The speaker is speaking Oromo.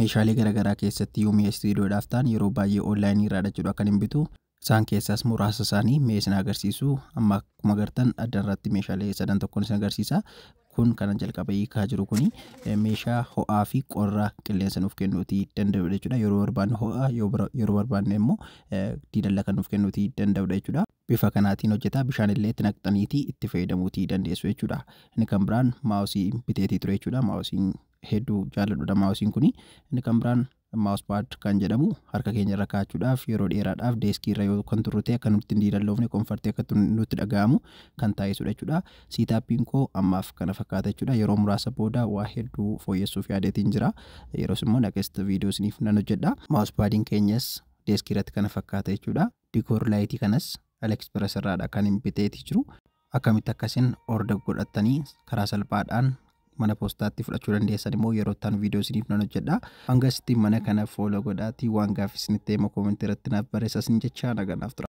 meeshaalee garaagaraa keessatti yoo mi'a istiidiyoodhaaf ta'an yeroo baay'ee onlaayinii irraa jechuudha kan hin bitu. Isaan keessaas muraasa isaanii mee isin agarsiisu amma akkuma agartan adda irratti meeshaalee sadan tokkoon isin agarsiisa. Kun kan jalqaba hiikaa jiru kuni meeshaa ho'aa fi qorra qilleensa nuuf kennuutii danda'udha jechuudha. Yeroo barbaanne ho'aa yeroo barbaanne immoo diidalla kan nuuf kennuutii danda'udha jechuudha. Bifa kanaatiin hojjeta bishaan illee itti naqxaniitii itti fayyadamuutii dandeessu jechuudha. Inni kan biraan maawusii biteetii ture jechuudha. Maawusiin hedduu jaalladhudha maawusiin kuni. Inni kan biraan maawuspaad kan jedhamu harka keenya irra kaa'achuudhaaf yeroo dheeraadhaaf deeskii irra yoo kan turre ta'e akka nutti hin diilalloofne konfartii akka nutti dhaga'amu kan taasisudha jechuudha. Siitaappiin koo ammaaf kana fakkaata jechuudha. Yeroo muraasa booda waa hedduu fooyyessuuf yaadeetiin jira. Yeroos immoo naqeesta viidiyoo isiniif nan hojjedha. Maawuspaadiin keenyas deeskii irratti kana fakkaata jechuudha. Dikoor laayitii kanas Aleksprees irraadha kan hin biteetii jiru. Akkamitti akkasiin orda godhattanii karaa salphaadhaan mana poostaatti fudhachuu dandeessan immoo yeroo ittaan viidiyoo isiniif nan hojjedha. Hanga asitti mana kana fooloo godhaatii waan gaaffii isinitti himu koomentii irratti naaf barreessaa jecha naganaaf tura.